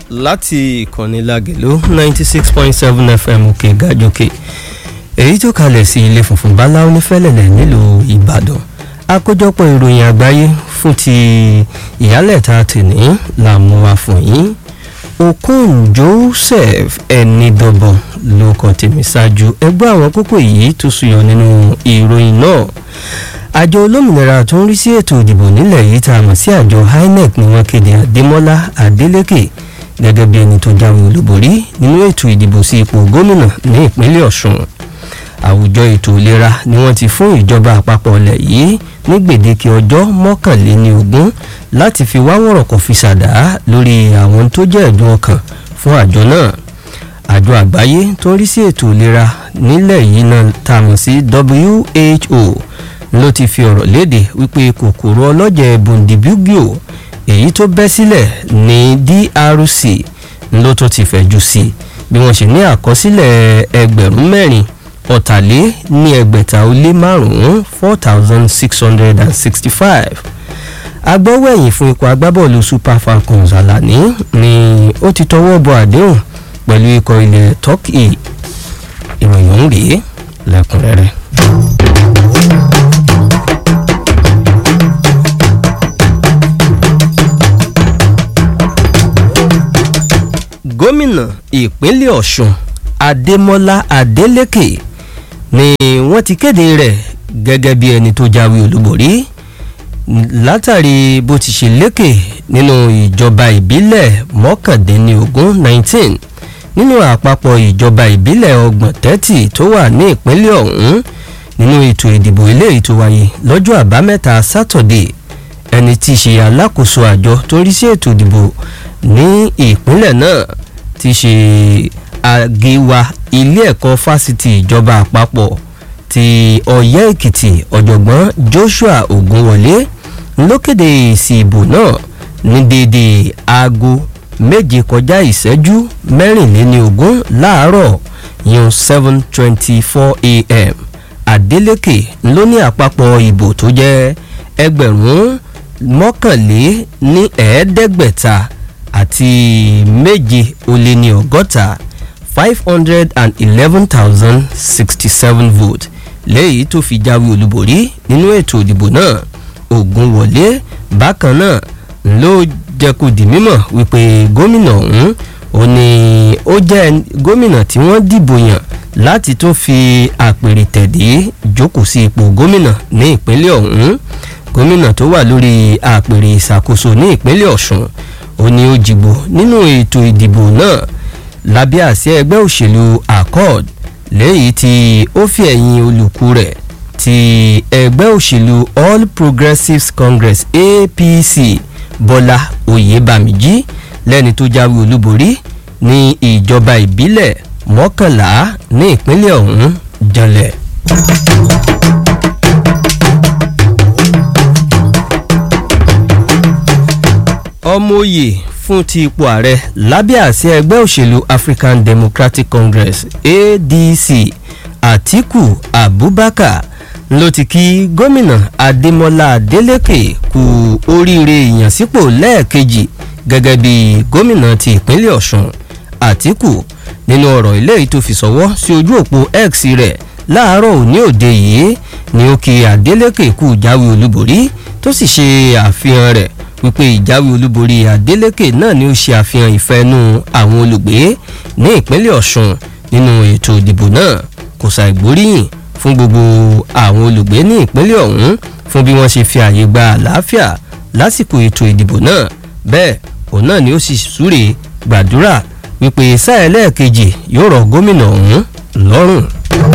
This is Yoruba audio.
láti ìkànnì Lágelú ninety six point seven FM òkè gàjòkè èyí tó kalẹ̀ sí ilé funfun báláwo ní fẹ́lẹ̀lẹ̀ nílùú Ìbàdàn àkójọpọ̀ ìròyìn àgbáyé fún ti ìyálẹ̀ta tèní làmú wa fún yín Okon Joseph Ẹnidọ́bọ̀n ló kọ tèmi ṣáájú ẹgbẹ́ àwọn kókó yìí tó suyọ nínú ìròyìn náà àjọ olómìnira tó ń rí sí ètò ìdìbò nílẹ̀ yìí tá a mọ̀ sí àjọ INEC ni wọ́n kéde Adémọ́lá Adélékè gẹ́gẹ́ bí ẹni tó jáwé olúborí nínú ètò ìdìbò sí ipò gómìnà ní ìpínlẹ̀ Ọ̀ṣun àwùjọ ètò ìlera ni wọ́n ti fún ìjọba àpapọ̀ ilẹ̀ yìí ní gbèdéke ọjọ́ mọ́kànléní ogún láti fi wá wọ̀rọ̀kọ̀ fi ṣàdá lórí àwọn tó jẹ́ ẹ̀dùn ọkàn fún àjọ náà àjọ àgbáyé tó ń rí sí ètò ìlera nílẹ̀ yìí náà tá a mọ̀ sí WHO ló ti fi ọ̀rọ̀ léde wípé kòkòrò ọlọ́jẹ̀ bundibugyo èyí tó bẹ́ sílẹ̀ ní DRC ló tó ti fẹ̀jú sí i bí wọ́n ṣe ní àkọsílẹ̀ ẹgbẹ̀rún mẹ́rin ọ̀tàlé ní ẹgbẹ̀ta ó lé márùn-ún four thousand six hundred and sixty-five agbọ́wẹ̀yìn fún ikọ̀ agbábọ́ọ̀lù Super Falcons Alani ni ó ti tọwọ́ bọ àdéhùn pẹ̀lú ikọ̀ ilẹ̀ Turkey ìròyìn ọ̀hún rèé lẹ́kùnrẹ́rẹ́. gómìnà ìpínlẹ̀ ọ̀ṣun adémọ́lá adélékè ni wọ́n ti kéde rẹ̀ gẹ́gẹ́ bí ẹni tó jáwé olúborí látàrí bó ti ṣe lékè nínú ìjọba ìbílẹ̀ mọ́kàndínlógún nineteen nínú àpapọ̀ ìjọba ìbílẹ̀ ọgbọ̀n thirty tó wà ní ìpínlẹ̀ ọ̀hún nínú ètò ìdìbò eléyìí tó wáyé lọ́jọ́ àbámẹ́ta sátọ̀dé ẹni tí í ṣe alákòóso àjọ tó ń rí sí ètò ìdìbò ní ìpínlẹ̀ náà ti ṣe àgéwà ilé ẹ̀kọ́ fásitì ìjọba àpapọ̀ ti ọ̀yẹ́ èkìtì ọ̀jọ̀gbọ́n Joshua Ògúnwọlé ló kéde èsì ìbò náà ní déédéé aago méje kọjá ìṣẹ́jú mẹ́rìnléníogún láàárọ̀ yun seven twenty four a.m. Adeleke ló ní àpapọ̀ ìbò tó jẹ́ ẹgbẹ̀rún mọ́kànlé ní ẹ̀ẹ́dẹ́gbẹ̀ta àti méje ó lé ní ọgọ́ta five hundred and eleven thousand sixty seven votes lẹ́yìn tó fi jáwé olúborí nínú ètò ìdìbò náà Ògúnwọlé bákan náà ló jẹ́ kó di mímọ̀ wípé gómìnà ọ̀hún ó ní ó jẹ́ gómìnà tí wọ́n dìbò yàn láti tún fi àpèrè tẹ̀dé jókòó sí ipò gómìnà ní ìpínlẹ̀ ọ̀hún gómìnà tó wà lórí àpèrè ìṣàkóso ní ìpínlẹ̀ Ọ̀ṣun ó ní ó jìbò nínú ètò ìdìbò náà lábẹ́ àsíá ẹgbẹ́ òṣèlú accord lẹ́yìn tí ó fi ẹ̀yìn olùkú rẹ̀ ti ẹgbẹ́ òṣèlú all progressives congress apc bọ́lá oyèbámíjí lẹ́ni tó jáwé olúborí ní ìjọba ìbílẹ̀ mọ́kànlá ní ìpínlẹ̀ ọ̀hún janlẹ̀. ọmọ òye fún ti ipò ààrẹ lábẹ́ àsíá ẹgbẹ́ òṣèlú African Democratic Congress ADC Atiku Abubakar ló ti kí gómìnà Adémọ́lá Adélékè kú oríire ìyànsípò lẹ́ẹ̀kejì gẹ́gẹ́ bí gómìnà ti ìpínlẹ̀ Ọ̀ṣun Atiku nínú ọ̀rọ̀ eléyìí tó fi sọ́wọ́ sí ojú òpó X rẹ̀ láàárọ̀ òní òde yìí ni ó kí Adélékè kú jáwé olúborí tó sì ṣe àfihàn rẹ̀ wípé ìjáwé olúborí Adeleke náà ni ó ṣe àfihàn ìfẹ́nú àwọn olùgbé ní ìpínlẹ̀ Ọ̀ṣun nínú ètò ìdìbò náà kò ṣàìgbóríyìn fún gbogbo àwọn olùgbé ní ìpínlẹ̀ ọ̀hún fún bí wọ́n ṣe fi àyè gba àlàáfíà lásìkò ètò ìdìbò náà bẹ́ẹ̀ òun náà ni ó sì súre gbàdúrà wípé sáà ẹlẹ́ẹ̀kejì yóò rọ̀ gómìnà ọ̀hún lọ́rùn.